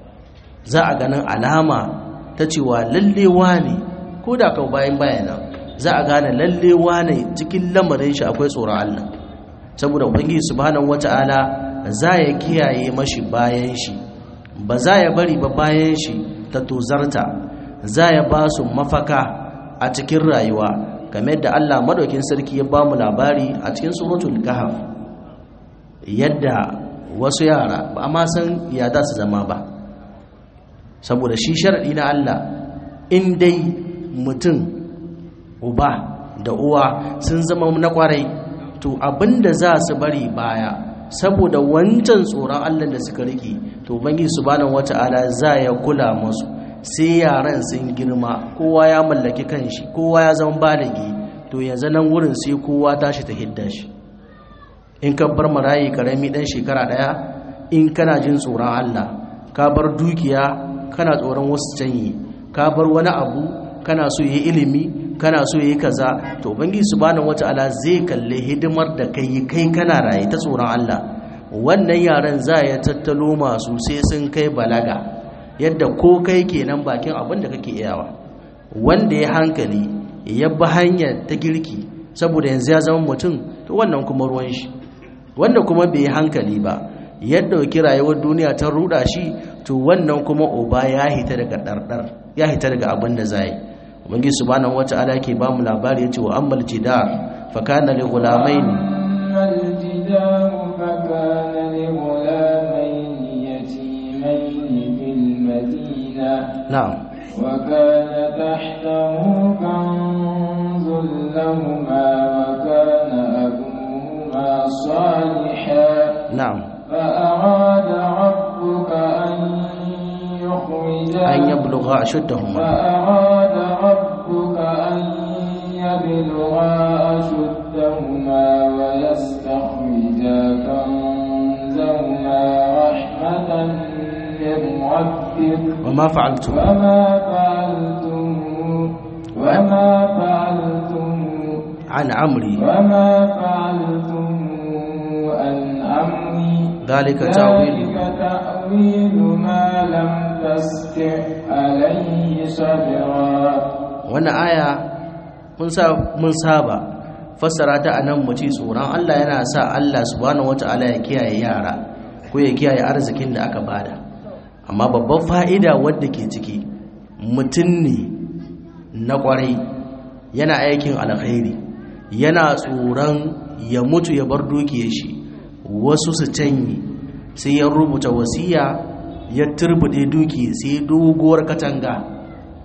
za a ganin alama ta cewa lallewa ne ko da kau bayan bayana za a gane lalle wane cikin lamarin shi akwai tsoron Allah saboda ubangiji subhanahu wata'ala za ya kiyaye mashi bayan shi ba za ya bari ba bayan shi ta tozarta za ya ba su mafaka a cikin rayuwa game da Allah madaukin sarki ya ba mu labari a cikin suratul kahf yadda wasu yara ba ma san ya za su zama ba saboda shi sharadi na Allah in dai mutum uba da uwa sun zama na kwarai to abinda za su bari baya saboda wancan tsoron Allah da suka rike to bangi subhanahu wata'ala za ya kula musu sai yaran sun girma kowa ya mallaki kanshi kowa ya zama baligi to yanzu nan wurin sai kowa tashi ta hidda shi in ka bar marayi karami dan shekara daya in kana jin tsoron Allah ka bar dukiya kana tsoron wasu canyi ka bar wani abu kana so yi ilimi kana so yi kaza to ubangiji subhanahu wataala zai kalle hidimar da kai kai kana raye ta tsoron Allah wannan yaran za ya tattalo masu sai sun kai balaga yadda ko kai kenan bakin abin da kake iyawa wanda ya hankali ya bi hanyar ta girki saboda yanzu ya zama mutum to wannan kuma ruwan shi wanda kuma bai hankali ba ya dauki rayuwar duniya ta ruda shi to wannan kuma uba ya hita daga dardar ya hita daga abin da zai ubangi subhanahu wata'ala ke ba mu labari yace wa ammal jidar fa kana li ghulamain ammal jidar fa kana li ghulamain yatimain fil madina na'am wa kana tahtahu kanzun lahumā wa kana abūhumā ṣāliḥan na'am فأراد ربك أن يخرجا an yablugha ashuddahuma فأراد ربك أن يبلغا أشدهما ويستخرجا كنزهما رحمة من ربك wama fa'altu وما فعلتم وما فعلتم an amri وما فعلتم عن أمري dhalika ta'wilu ذلك تأويل ما لم تستع عليه صبرا wannan aya mun sa mun saba fassara ta anan mu ci tsoron Allah yana sa Allah subhanahu wataala ya kiyaye yara ko ya kiyaye arzikin da aka bada amma babban fa'ida wadda ke ciki mutum ne na kwarai yana aikin alkhairi yana tsoron ya mutu ya bar dukiyar shi wasu su canyi sai ya rubuta wasiya ya turbude duki sai doguwar katanga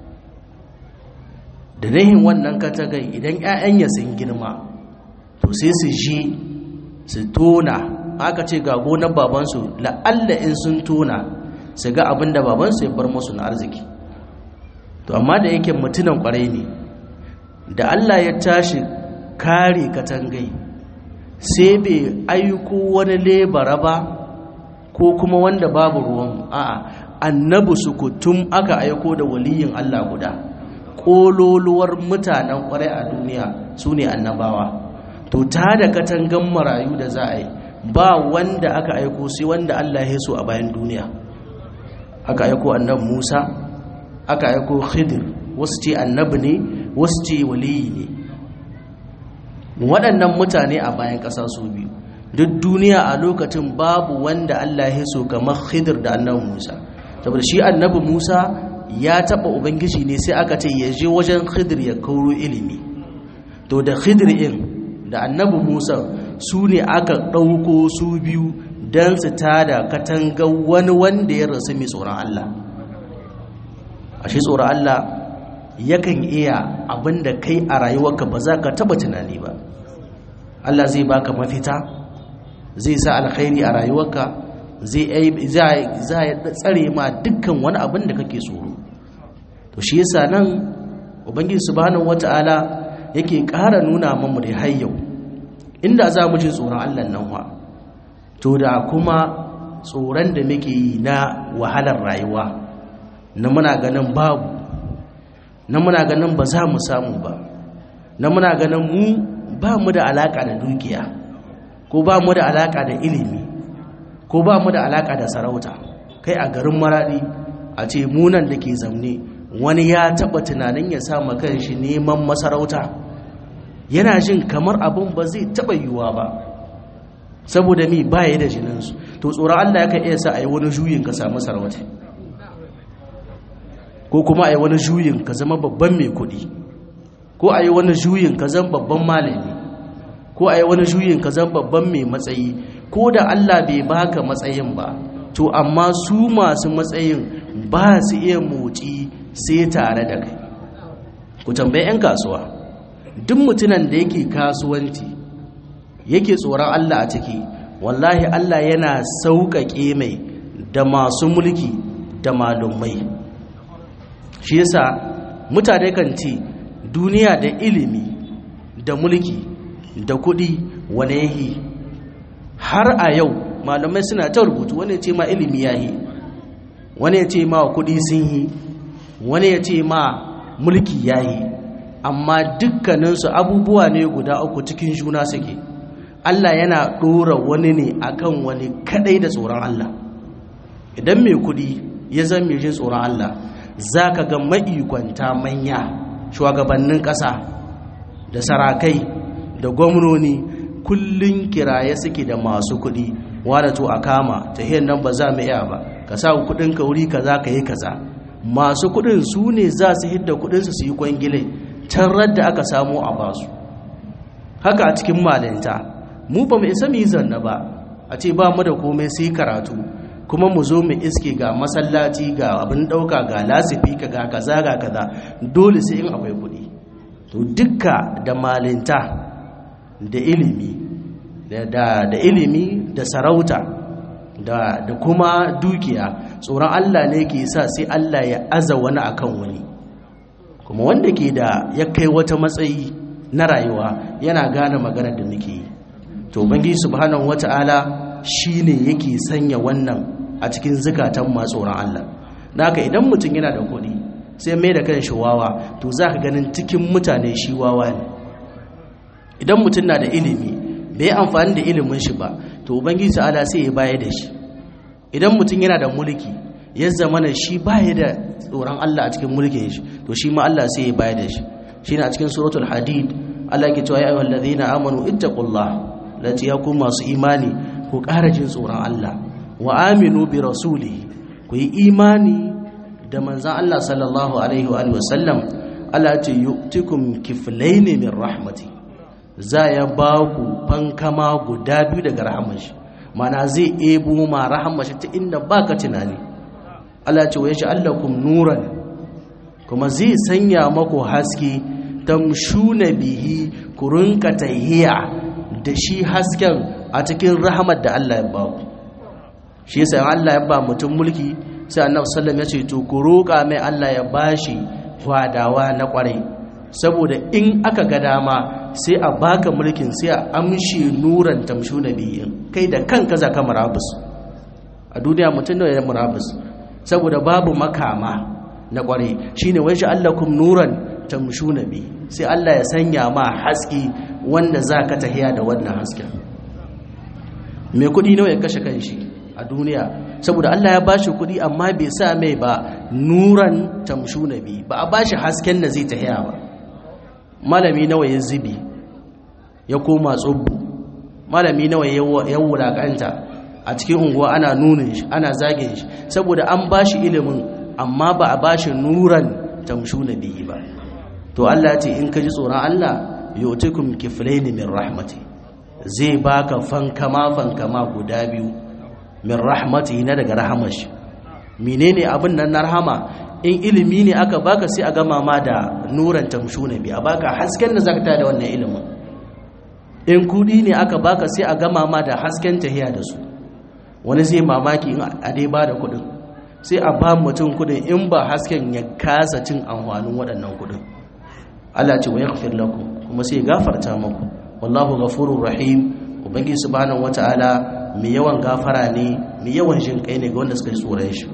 da rahin wannan katagai idan 'ya'yan ya sun girma to sai su ji su tona aka ce ga gonar babansu la'alla in sun tona su ga abin da babansu ya bar musu na arziki to amma da yake mutunan kwarai ne da Allah ya tashi kare katangai sai bai aiko wani lebara ba ko kuma wanda babu ruwan a'a annabi sukutum aka aiko da waliyin Allah guda kololuwar mutanen kwarai a duniya su ne annabawa to ta da katangan marayu da za a yi ba wanda aka aiko sai wanda Allah ya so a bayan duniya aka aiko annabi Musa aka aiko Khidir wasu ce annabi ne wasu ce waliyi ne waɗannan mutane a bayan ƙasa su biyu duk duniya a lokacin babu wanda Allah ya so kamar Khidir da annabi Musa saboda shi annabi Musa ya taɓa ubangiji ne sai aka ce ya je wajen Khidir ya kauro ilimi to da Khidir in da annabi Musa su ne aka ɗauko su biyu don su tada katanga wani wanda ya rasu mai tsoron Allah a shi tsoron Allah yakan iya abinda kai a rayuwarka ba za ka taba tunani ba Allah zai baka mafita zai sa alkhairi a rayuwarka zai ya tsare ma dukkan wani abin da kake tsoro to shi yasa nan ubangiji subhanahu wata'ala yake ƙara nuna mamu da har yau inda za mu ji tsoron Allah nan wa to da kuma tsoron da muke yi na wahalar rayuwa na muna ganin babu na muna ganin ba za mu samu ba na muna ganin mu ba mu da alaka da dukiya ko ba mu da alaka da ilimi ko ba mu da alaka da sarauta kai a garin maradi a ce munan da ke zamne wani ya taba tunanin ya sa kanshi neman masarauta yana jin kamar abin ba zai taba yiwuwa ba saboda mi baya da jininsu to tsoron Allah yakan iya sa a yi wani juyin ka samu sarauta ko kuma a yi wani juyin ka zama babban mai kuɗi ko a yi wani juyin ka zama babban malami ko a yi wani juyin ka zama babban mai matsayi ko da Allah bai baka matsayin ba to amma su masu matsayin ba su iya motsi sai tare da kai ku tambayi 'yan kasuwa duk mutunan da yake kasuwanci yake tsoron Allah a ciki wallahi Allah yana sauƙaƙe mai da masu mulki da malumai shi yasa mutane kan ce duniya da ilimi da mulki da kuɗi wane yahi har a yau malamai suna ta rubutu wani ya ce ma ilimi yahi wani ya ce ma kuɗi sun yi wani ya ce ma mulki yahi amma dukkaninsu abubuwa ne guda uku cikin juna suke Allah yana ɗora wani ne akan wani kadai da tsoron Allah idan mai kuɗi ya zama mai jin tsoron Allah za ka ga ma'ikwanta manya shugabannin ƙasa da sarakai da gwamnoni kullum kiraye suke da masu kuɗi wadda to a kama ta hiyar nan ba za mu iya ba ka sa kuɗin ka wuri kaza ka yi kaza masu kuɗin su ne za su hidda kuɗinsu su yi kwangile can da aka samu a basu haka a cikin malinta mu ba mu isa mu yi zanna ba a ce ba mu da komai sai karatu kuma mu zo mu iske ga masallaci ga abin ɗauka ga lasifi ka ga kaza ga kaza dole sai in akwai kuɗi to dukka da malinta da ilimi da, da ilimi da sarauta da, da kuma dukiya tsoron Allah ne ke sa sai Allah ya aza wani akan wani kuma wanda ke da ya kai wata matsayi na rayuwa yana gane maganar da muke yi to bangi subhanahu wata'ala shine yake sanya wannan a cikin zukatan masu tsoron Allah naka idan mutum yana da kuɗi sai mai da kan shi wawa to za ka ganin cikin mutane shi wawa ne idan mutum na da ilimi bai amfani da ilimin shi ba to ubangiji ta'ala sai ya baya da shi idan mutum yana da mulki ya zama na shi baya da tsoron Allah a cikin mulkin shi to shi ma Allah sai ya baya da shi shine a cikin suratul hadid Allah yake cewa ya ayyuhal ladhina amanu ittaqullah lati yakum masu imani ku ƙara jin tsoron Allah wa aminu bi rasulihi ku yi imani da manzan Allah sallallahu alaihi wa sallam Allah ce yu'tikum kiflaini min rahmati za ya ba ku fankama guda biyu daga rahamar shi mana zai ebo ma rahamar shi ta inda baka tunani Allah ce wa yaj'alakum nuran kuma zai sanya maku haske tamshuna bihi ku rinka tahiya da shi hasken a cikin rahamar da Allah ya ba ku shi yasa Allah ya ba mutum mulki sai annabi sallallahu ya ce to ku roƙa mai Allah ya bashi fadawa na kwarai saboda in aka ga dama sai a baka mulkin sai a amshi nuran tamshu nabiyin kai da kanka za ka murabus a duniya mutum da ya murabus saboda babu makama na kwarai shine wai allakum nuran tamshu nabi sai Allah ya sanya ma haske wanda za ka tahiya da wannan hasken mai kudi nawa ya kashe kanshi a duniya saboda Allah ya bashi kuɗi amma bai sa mai ba nuran tamshu nabi ba a bashi hasken da zai tahiya ba malami nawa ya zubi ya koma tsubbu malami nawa ya wulakanta a cikin unguwa ana nunin shi ana zagin shi saboda an bashi ilimin amma ba a bashi nuran tamshu nabi ba to Allah ce in ka ji tsoron Allah yu'tikum kiflaini min rahmati zai baka fankama fankama guda biyu min rahmatihi na daga rahamar shi menene abin nan na rahama in ilimi ne aka baka sai a gama ma da nuran tamshuna bi a baka hasken da zaka da wannan ilimin in kudi ne aka baka sai a gama ma da hasken tahiya da su wani zai mamaki in a dai ba da kudin sai a ba mutum kudin in ba hasken ya kasa cin amfanin waɗannan kudin Allah ce wa yaghfir lakum kuma sai gafarta muku wallahu ghafurur rahim ubangiji subhanahu wataala mai yawan gafara ne mai yawan jin kai ne ga wanda suka ji tsoron shi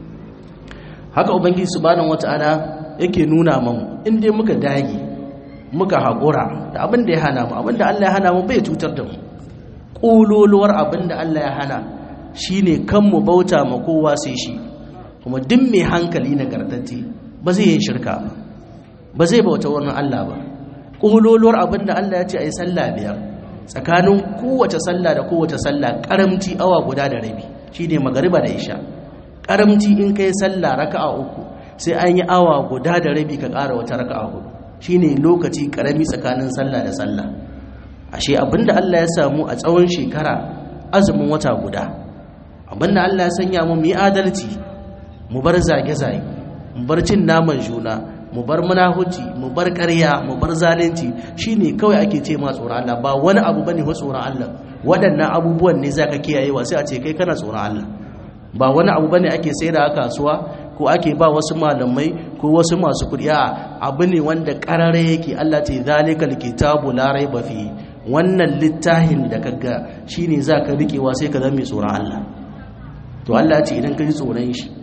haka ubangiji subhanahu wata'ala yake nuna mu in dai muka dage muka haƙura da abin da ya hana mu abin da Allah ya hana mu bai cutar da mu ƙololuwar abin da Allah ya hana shine kan mu bauta ma kowa sai shi kuma duk mai hankali nagartacce ba zai yi shirka ba ba zai bauta wani Allah ba ƙololuwar abin da Allah ya ce a yi sallah biyar tsakanin kowace sallah da kowace sallah karamci awa guda da rabi shine magariba da isha karamci in kai sallah raka'a uku sai an yi awa guda da rabi ka ƙara wata raka'a hudu shine lokaci karami tsakanin sallah da sallah ashe abinda Allah ya samu a tsawon shekara azumin wata guda abinda Allah ya sanya mu mu yi adalci mu bar zage-zage mu bar cin naman juna mu bar munahuci mu bar ƙarya mu bar zalunci shine kawai ake ce ma tsoron Allah ba wani abu bane wa tsoron Allah waɗannan abubuwan ne zaka kiyayewa sai a ce kai kana tsoron Allah ba wani abu bane ake sayar a kasuwa ko ake ba wasu malamai ko wasu masu kuɗi a abu ne wanda ƙarare yake Allah ce zalikal kitabu la raiba fi wannan littafin da kaga shine zaka rikewa sai ka zama mai tsoron Allah to Allah ya ce idan ka ji tsoron shi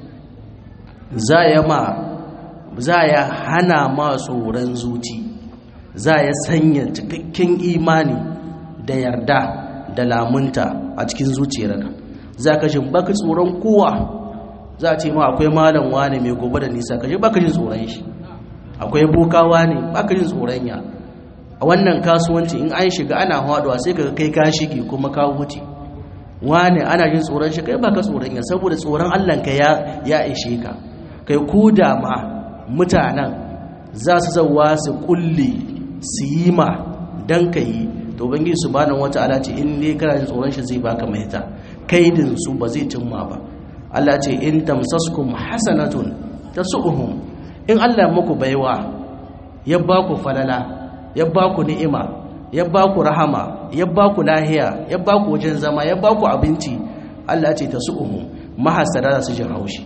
za ya ma za ya hana ma tsoron zuci za ya sanya cikakken imani da yarda da lamunta a cikin zuciyarka za ka jin baka tsoron kowa za a ce ma akwai malam wane mai gobe da nisa ka ji baka jin tsoron shi akwai bokawa ne baka jin tsoron ya a wannan kasuwanci in an shiga ana haɗuwa sai ka kai ka shige kuma ka wuce wane ana jin tsoron shi kai baka tsoron ya saboda tsoron Allah ka ya ishe ka kai ko da ma mutanen za su zauwa su kulle su yi ma don ka yi to bangi su bani wata ala ce in ne kana jin tsoron shi zai baka mahita kaidin su ba zai cimma ba Allah ce in tamsaskum hasanatun tasu'uhum in Allah muku baiwa ya baku falala ya baku ni'ima ya baku rahama ya baku lahiya ya baku wajen zama ya baku abinci Allah ce tasu'uhum mahasara su jin haushi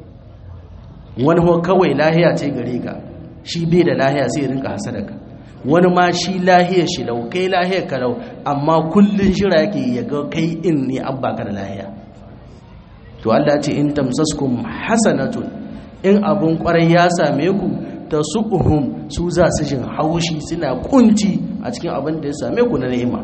wani ho kawai lahiya ce gare ka shi bai da lahiya sai rinka hasadaka wani ma shi lahiyar shi lau kai lahiyar ka lau amma kullun shira yake ya ga kai in ne an baka da lahiya to Allah ce in tamsaskum hasanatun in abun kwarai ya same ku tasuhum su za su jin haushi suna kunci a cikin abin da ya same ku na ni'ima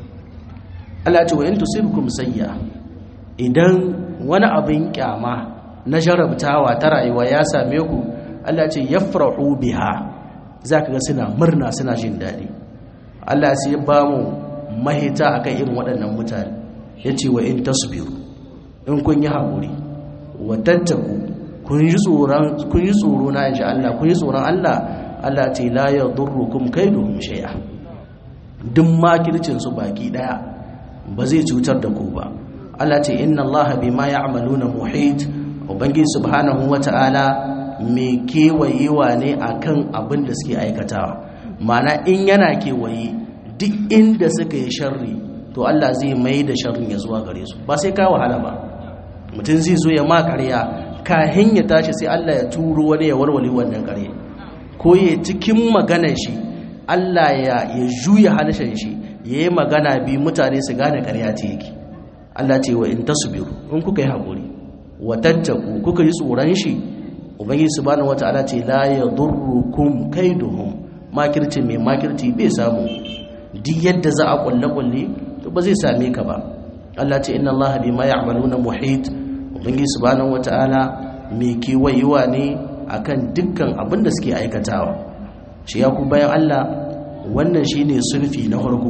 Allah ce wa in tusibkum sayya idan wani abin kyama na jarabtawa ta rayuwa ya same ku Allah ce yafrahu biha zaka ga suna murna suna jin daɗi Allah sai ya ba mu mahita akan irin waɗannan mutane yace wa in tasbiru in kun yi haƙuri wa tattaku kun yi tsoron kun yi tsoro na insha Allah kun yi tsoron Allah Allah ce la yadurrukum kaiduhum shay'a duk makircin su baki daya ba zai cutar da ku ba Allah ce inna Allah bima ya'maluna muhit ubangi subhanahu wata'ala mai kewayewa ne akan abin da suke aikatawa mana in yana kewaye duk inda suka yi sharri to Allah zai mai da sharrin ya zuwa gare su ba sai ka wahala ba mutum zai zo ya ma ƙarya kahin ya tashi sai Allah ya turo wani ya warware wannan ƙarya ko ya cikin maganar shi Allah ya ya juya halishan shi ya yi magana bi mutane su gane ƙarya ce yake Allah ce wa in tasbiru in kuka yi haƙuri watattaku kuka yi tsoron shi ubangiji subhanahu wataala ce la yadurrukum kaiduhum makirci mai makirci bai samu duk yadda za a kulle kulle to ba zai same ka ba Allah ce inna Allah bima ya'maluna muhit ubangiji subhanahu wataala mai kewayewa ne akan dukkan abin da suke aikatawa shi ya ku bayan Allah wannan shine sulfi na farko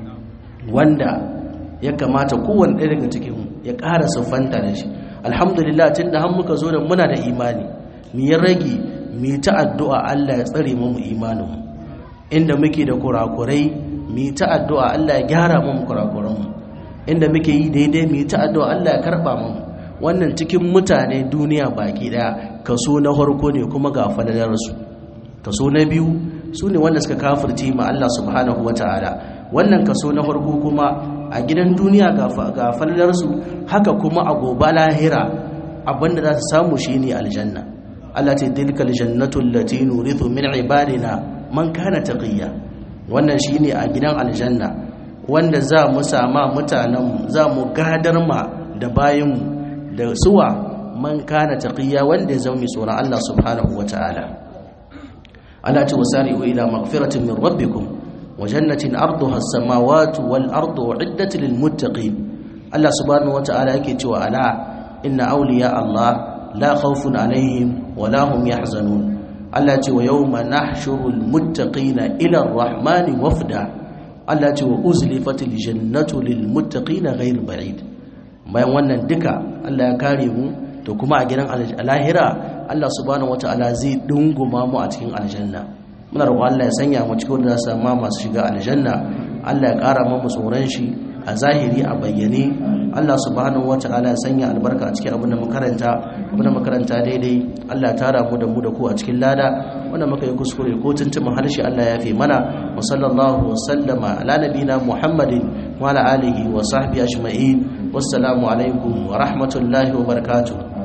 wanda ya kamata kowanne ɗaya daga cikin ya ƙara siffanta da shi alhamdulillah tun da har muka zo da muna da imani mu yi rage mu ta addu'a Allah ya tsare mu imaninmu inda muke da kurakurai mu ta addu'a Allah ya gyara mu kurakuranmu inda muke yi daidai mu ta addu'a Allah ya karba mu wannan cikin mutane duniya baki daya kaso na farko ne kuma ga falalar su kaso na biyu su ne wanda suka kafirce ma Allah subhanahu wataala wannan kaso na farko kuma a gidan duniya ga falalar su haka kuma a gobe lahira abinda za su samu shine aljanna Allah ce tilkal jannatu allati nurithu min ibadina man kana taqiya wannan shine a gidan aljanna wanda za mu sama mutanen za mu gadar ma da bayin da suwa man kana taqiya wanda ya zama tsoron Allah subhanahu wataala Allah ce wasari'u ila maghfiratin min rabbikum wa jannatin arduha as-samawati wal ardu uiddat lil muttaqin Allah subhanahu wataala yake cewa ala inna awliya Allah la khawfun alaihim wa la hum yahzanun Allah ce wa yawma nahshurul muttaqina ila ar-rahmani wafda Allah ce wa uzlifatil jannatu lil muttaqina ghayr ba'id bayan wannan duka Allah ya kare mu to kuma a gidan lahira Allah subhanahu wataala zai dunguma mu a cikin aljanna muna roƙon Allah ya sanya mu cikin wanda za su masu shiga aljanna Allah ya ƙara mu tsoron shi a zahiri a bayyane Allah subhanahu wata'ala ya sanya albarka a cikin abin da makaranta abin da makaranta daidai Allah ya tara mu da mu da ku a cikin lada wanda muka yi kuskure ko tuntumin harshe Allah ya fi mana wa sallallahu wa sallama ala nabina Muhammadin wa ala alihi wa sahbihi ajma'in wassalamu alaikum wa rahmatullahi wa barakatuh